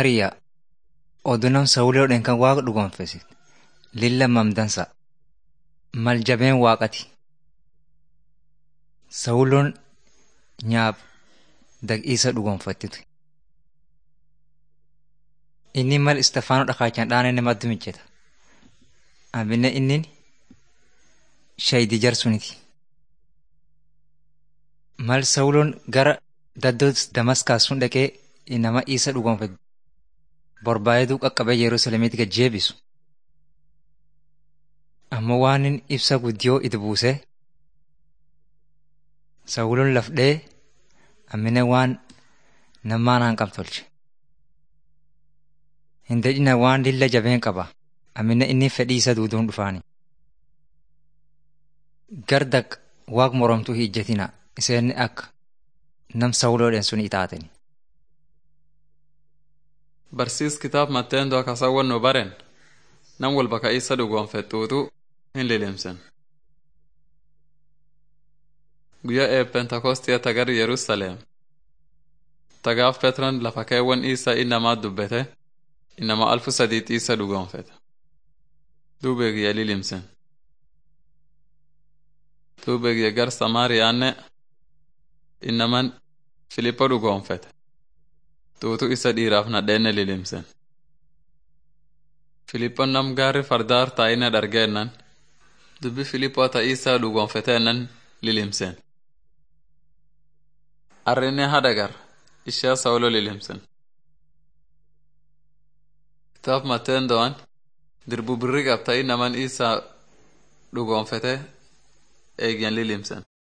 Hariyaa odunam sawuloodhaan kan waaqa dhugoonfesit lilla mamdansa mal jabeen waaqati. Sawuloon nyaab dag'iisa dhugoonfattitu. Inni mal Istafaanoo dhakaachaan dhaanenne maddu mijjeta. Amminne inni shaydi jarsuniti. Mal Sawuloon gara daddoo Damaskaas sun dhaqee nama isa dhugoonfate borbaayeduu qaqqabee Yerusaalemiitti gad jeebisu. Ammoo waan inni ibsa guddiyoo itti buusee Sawuloon lafdhee ammine waan namaan hanqab tolche. Hin dadhina waan lilla jabeen qaba. Ammine inni fedhii isa duuduun dhufaani. Gardaq waaq moromtuu hin ijjetina. Iseen akka nam Sawuloodhaan sun itaatani. Barsiis kitaab Matteendoo akkasawwan nu baren nam walba ka isa dhugoonfettuutu hin lilimsen. Guyyaa ee Pentakostii tagar Yerusaleem. Tagaaf Petron lafa keewwan isa innamaa dubbete innama alfu sadiitti isa dhugoonfete. Duubeegiyya lilimsen. Duubeegiyya gar Samaariyaanne innaman Filippo dhugoonfete. Tuutu isa dhiiraaf nadheenne lilimsen. Filippon nam gaarri fardaar taa'ina dhargeennan dubbi Filippoo ta isa dhugoonfeteennan lilimsen. Arrinne hadagar ishee Sawulo lilimsen. Kitaab Mateendo'an dirbu birri qabta innaman isa dhugoonfete eegyan lilimsen.